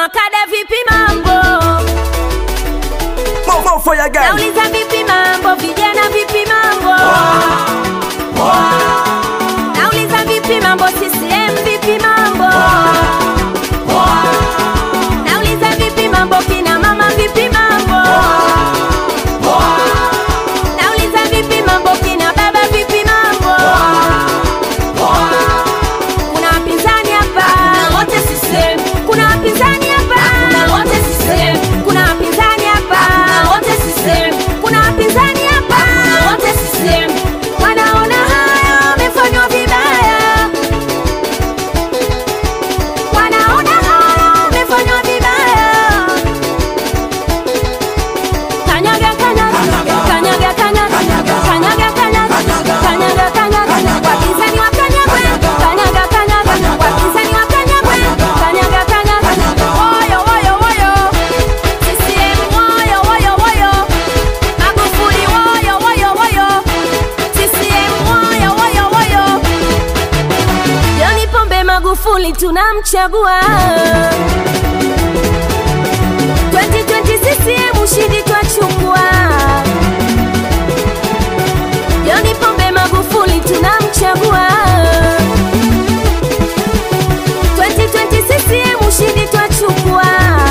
wakada vipi mambo More, more fire girl. nauliza vipi mambo vijana vipi mambo nauliza vipi mambo CCM vipi mambo nauliza vipi mambo kina mama vipi mambo nauliza vipi mambo kina baba vipi mambo kuna wapinzani hapa wote CCM kuna wapinzani hapa wote CCM kuna wapinzani hapa wote CCM kuna wapinzani hapa wote CCM wanaona haya wamefanywa vibaya wanaona haya wamefanywa vibaya kanyaga kanyaga kanyaga kanyaga kanyaga kanyaga kanyaga kanyaga wapinzani wa kanyagwe kanyaga kanyaga wapinzani wa kanyagwe kanyaga kanyaga woyo woyo woyo CCM woyo woyo woyo Magufuli woyo woyo woyo CCM woyo woyo woyo John Pombe Magufuli tunamchagua 2020 CCM ushindi twachukua John Pombe Magufuli tunamchagua 2020 CCM ushindi twachukua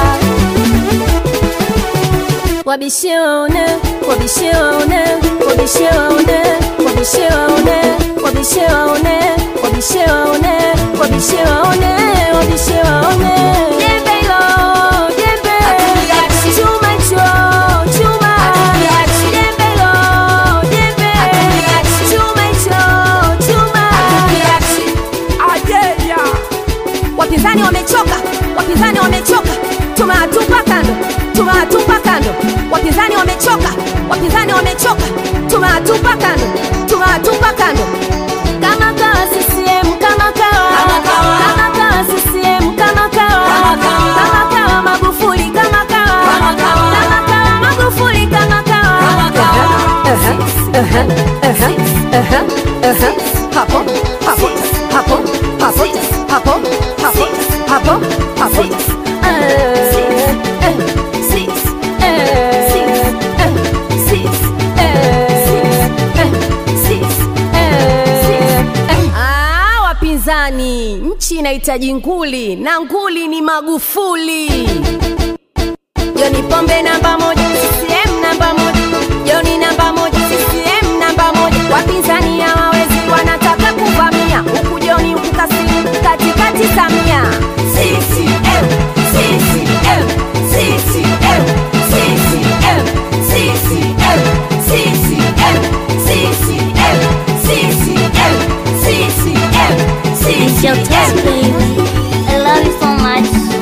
wabishe waone wabishe waone wabishe waone wabishe waone wabishe waone wabishe waone wabishe waone wabishe waone jembe hilo jembe chuma hicho chuma jembe hilo jembe chuma hicho chuma Ayeya. wapinzani wamechoka wapinzani wamechoka tumewatupa kando tumewatupa kando wapinzani wamechoka wapinzani wamechoka tumewatupa kando tumewatupa kando kama kawa CCM kama kawa kama kawa CCM kama kawa kama kawa Magufuli kama kawa kama kawa Magufuli kama kawa hapo hapo hapo hapo hapo hapo hapo hapo Eh, eh, eh, eh, eh. Ah, wapinzani nchi inahitaji nguli na nguli ni magufuli joni pombe namba moja CCM namba moja joni namba moja CCM namba moja wapinzani hawawezi wanataka kuvamia huku joni huku kasini katikati samia CCM CCM CCM CCM CCM CCM CCM CCM CCM It's your test, baby. I love you so much.